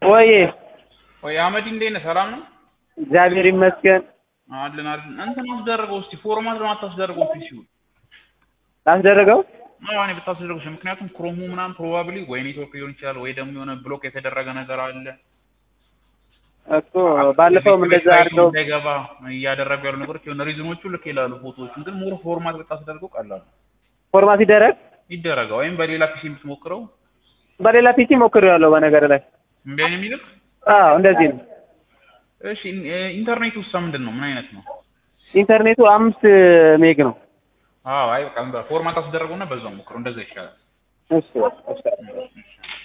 ወይ ወይ አህመድ እንዴት ነህ? ሰላም ነው? እግዚአብሔር ይመስገን። አለን አለን። እንትን አስደረገው እስቲ ፎርማት ለማታስደርገው ፒሲው ላስደረገው አዎ እኔ ብታስደርገው እሺ። ምክንያቱም ክሮሙ ምናምን ፕሮባብሊ ወይ ኔትወርክ ሊሆን ይችላል ወይ ደግሞ የሆነ ብሎክ የተደረገ ነገር አለ እኮ ባለፈውም እንደዛ አድርገው እንዳይገባ እያደረጉ ያሉ ነገሮች የሆነ ሪዝኖቹ ልክ ይላሉ። ፎቶዎቹን ግን ሞር ፎርማት ብታስደርገው ቀላል ነው። ፎርማት ሲደረግ ይደረጋ ወይም በሌላ ፒሲ የምትሞክረው በሌላ ፒሲ ሞክሬዋለሁ። በነገር ላይ እምቢ አይነት የሚልክ አዎ እንደዚህ ነው። እሺ ኢንተርኔት ውስጥ ምንድን ነው? ምን አይነት ነው? ኢንተርኔቱ አምስት ሜግ ነው። አዎ አይ በቃ ፎርማት አስደረገውና በዛው ሞክረው እንደዛ ይሻላል። እሺ እሺ